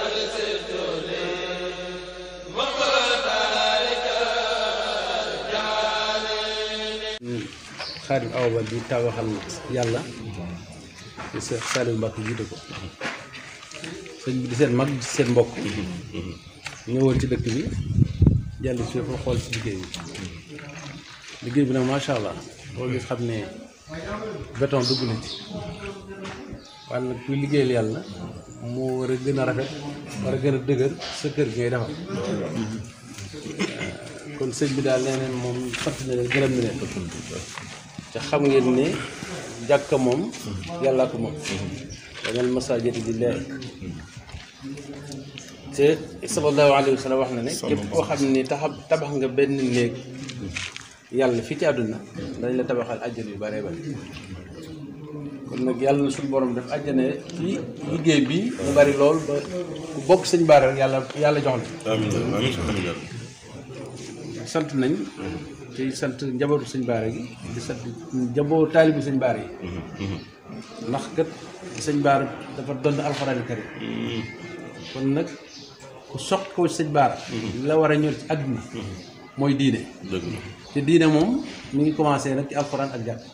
xaadim awa ba di tabaxal yàlla di Seex Saaliw Mbàkke jiite ko sëñ bi di seen mag di seen mbokk ñëwoon ci dëkk bi jàll ci fa xool ci liggéey bi liggéey bi nag macha allah boo gis xam ne béton dugg na ci waaye nag kuy liggéeyal yàlla moo war a gën a rafet war a gën a dëgër sa kër gi ngay defar kon sëñ bi daal nee neen moom sant na leen gërëm na leen te xam ngeen ne jàkka moom yàllaa ko moom danal masaajid lillaahi te sallallahu alayhi wa sallam wax na ne képp koo xam ne taxa tabax nga benn néeg yàlla fii ci àdduna dañ la tabaxal àjjana yu bare bare kon nag yàlla na suñu borom def àjjana ci liggéey bi mu bari lool ba ku bokk sëñ baara rek yàlla yàlla jox la amiin amiin amiin sant nañ te sant njabootu sëñ baara gi di sant njabootu taalibi sëñ baara yi ndax kat sëñ baara dafa doon alxuraan karim kon nag ku soq ko sëñ baara la war a ñor ci àdduna mooy diine dëgg la te diine moom mi ngi commencé nag ci alxuraan ak jàpp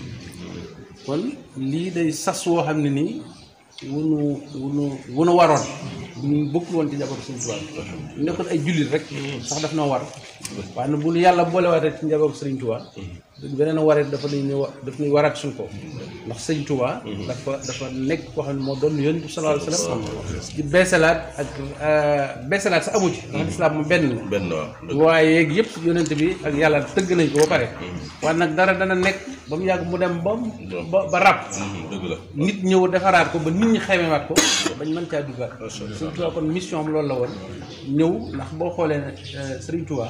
kon lii day sas woo xam ne nii wunu wunu wunu waroon ñu bokkul woon ci njabootu Sëriñ Tuubaa ñu nekkoon ay jullit rek sax daf noo war waaye nag bu nu yàlla boolewaatee ci njabootu Sëriñ Tuubaa beneen waree dafa nuy ñu daf nuy waraat suñ ko ndax Sëriñ Tuubaa dafa dafa nekk koo xam ne moo doon yonent bi sallallaahu alayhi wa sallam ci beesalaat ak beesalaat sa amu ci ndax lislaam moom benn la benn waaw waaye yeeg yëpp yonent bi ak yàlla tëgg nañ ko ba pare waaye nag dara dana nekk ba mu yàgg mu dem ba mu ba ba ràpp dëgg la nit ñëw defaraat ko ba nit ñi xemewaat ko bañ mën caa duggaat Sëriñ Tuubaa kon mission am loolu la woon ñëw ndax boo xoolee ne Sëriñ Tuubaa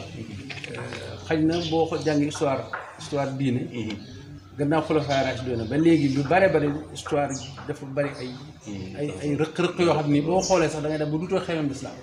xañ na boo ko jàngi histoire histoire diine gannaaw xulafaa raasidiin ba léegi lu bare bari histoire yi dafa bari ay ay ay rëq-rëq yoo xam ni boo xoolee sax da ngay dem ba dutoo xemem lislaam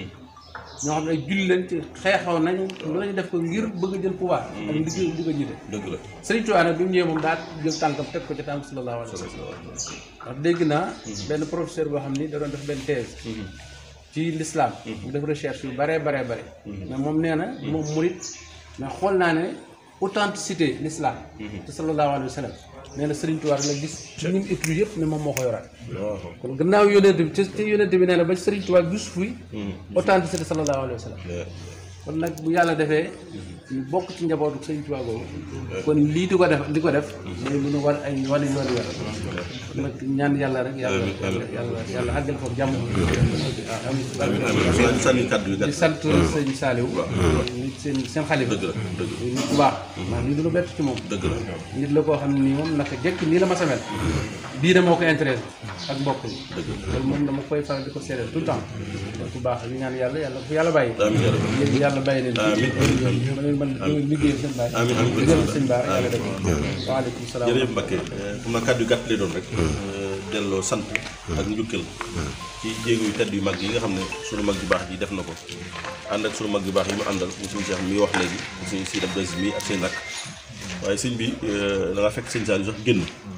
ñoo xam ne ay julli leen ci xeexaw nañu lu lañu def ko ngir bëgg a jël pouvoir ak liggéey bëgg a jiite dëgg la Sëriñ Tuubaa nag bi mu ñëwee moom daa jël tànkam teg ko ci tànk sallallahu alayhi wa sallam ndax dégg naa benn professeur boo xam ni da doon def benn thèse ci l'islam mu def recherche yu baree baree bare mais moom nee na moom murit mais xool naa ne authenticité l'islam te sallallahu alayhi wa sallam nee na Sëriñ Tuubaa la gis ci ñi mu étude yëpp ne moom moo ko yoraat waaw kon gannaaw yónent bi ci ci yónent bi nee na ba Sëriñ Tuubaa gis fuy authenticité sallallahu alayhi wa sallam kon nag bu yàlla defee ñu bokk ci njabootu Sëriñ Tuubaa boobu kon lii di ko def di ko def mooy lu nu war ay wane yoon yor kon nag ñaan yàlla rek yàlla yàlla yàlla àggal ko jàmm waaw am amiin amiin sànni kàddu yi di gàtt sant sëñ Saliou nit seen seen xalifa dëgg la dëgg la nit ku baax maa lii du lu bett ci moom dëgg la nit la koo xam ne nii moom naka jekk nii la ma samel diine moo ko intéressé ak mbokk yi loolu moom dama koy faral di ko seedeel tout le temps nit ku baax li ñaan yàlla yàlla fu yàlla bàyyi amiin yaa rabbi yéen yàlla bàyyi leen ci ma leen mën liggéeyal seen baay amiin amiin liggéeyal seen baay yàlla def waaleykum salaam jërëjëf Mbacke xam naa kàddu yu gàtt lay doon rek delloo sant ak njukkal ci jéego yu tedd yu mag yi nga xam ne sunu mag yu baax ji def na ko ànd ak sunu mag yu baax yi mu àndal mu suñu Cheikh mi wax léegi mu suñu Sidi Abdou Aziz mi ak seen rakk waaye sëñ bi da nga fekk sëñ Saliou sax génn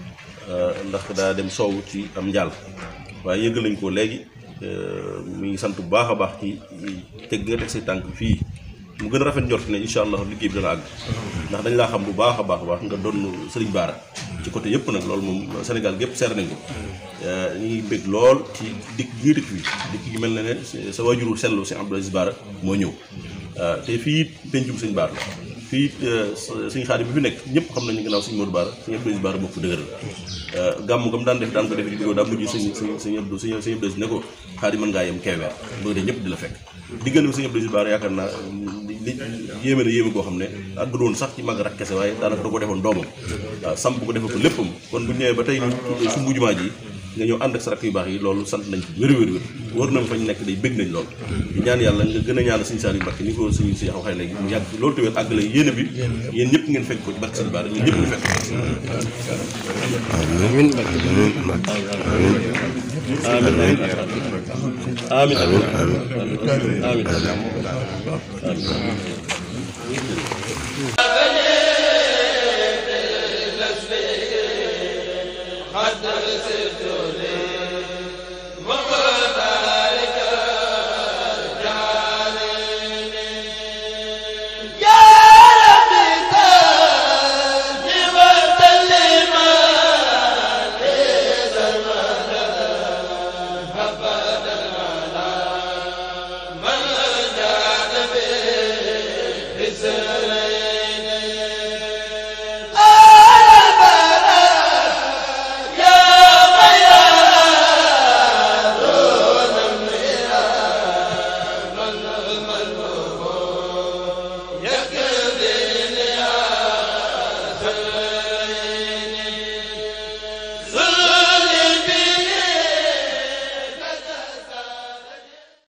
ndax daa dem soowu ci am njaal waaye yëgal nañ ko léegi mi ngi sant bu baax a baax ci teg gi nga teg say tànk fii mu gën a rafet njort ne incha allah liggéey bi dana àgg ndax dañ laa xam bu baax a baax a baax nga doon Sëriñ Baara ci côté yëpp nag loolu moom Sénégal gépp seer nañ ko ñu ngi bëgg lool ci dikk gi dikk bi dikk gi mel na ne sa waajuru sellu si Abdou Aziz Baara moo ñëw te fii pencum Sëñ Baara la fii suñu xaadim bi fi nekk ñëpp xam nañu gannaaw suñu Modou Baara suñu Abdou Aziz Baara bokk dëgër la gàmm gam daan def daan ko def di daa mujj suñ suñ suñu Abdou suñu suñu Abdou Aziz ne ko xaadim mën ngaa yem keeweer boo dee ñëpp di la fekk diggante suñu Abdou Aziz Baara yaakaar naa li yéeme na yéeme koo xam ne ak doon sax ci mag rak kese waaye daanaka da ko defoon doomam waaw samp ko defal ko léppam kon bu ñëwee ba tey ñu su mbujumaa ji nga ñëw ànd ak sa rakk yu baax yi loolu sant nañ ci wér wér wér wër na fa ñu nekk day bëgg nañ lool di ñaan yàlla nga gën a ñaan suñu Saliou Mbacké ni ko suñu si waxee léegi mu yàgg loolu tamit àggale yéene bi yéen ñëpp ngeen fekk ko ci barke sëñ Bara ñun ñëpp ñu fekk ko amiin amiin amiin amiin قد